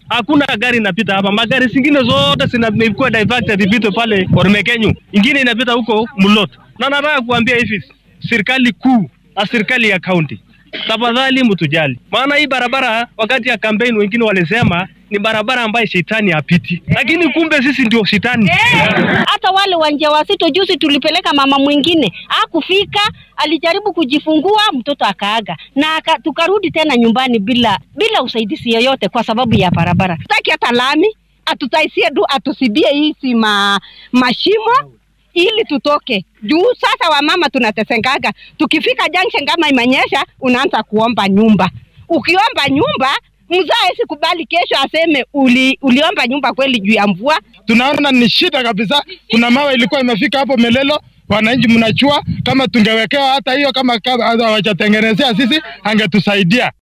hakuna gari inapita hapa. Magari zingine zote zimekuwa diverted ipite pale Ormekenyu, ingine inapita huko Mulot. Na nataka kuambia hivi, serikali kuu na serikali ya kaunti, tafadhali mtujali, maana hii barabara wakati ya kampeni wengine walisema ni barabara ambayo shetani hapiti, lakini kumbe sisi ndio shetani. Hata wale wajawazito, juzi tulipeleka mama mwingine hakufika, alijaribu kujifungua mtoto akaaga, na aka, tukarudi tena nyumbani bila bila usaidizi yoyote kwa sababu ya barabara. Tutaki hata lami atutaisie du atusibie hizi ma, mashimo ili tutoke juu. Sasa wamama tunatesengaga, tukifika junction kama imenyesha, unaanza kuomba nyumba. Ukiomba nyumba mzaa sikubali kesho aseme uli, uliomba nyumba kweli juu ya mvua. Tunaona ni shida kabisa. Kuna mawe ilikuwa imefika hapo Melelo, wananchi mnajua, kama tungewekewa hata hiyo, kama hawajatengenezea sisi, angetusaidia.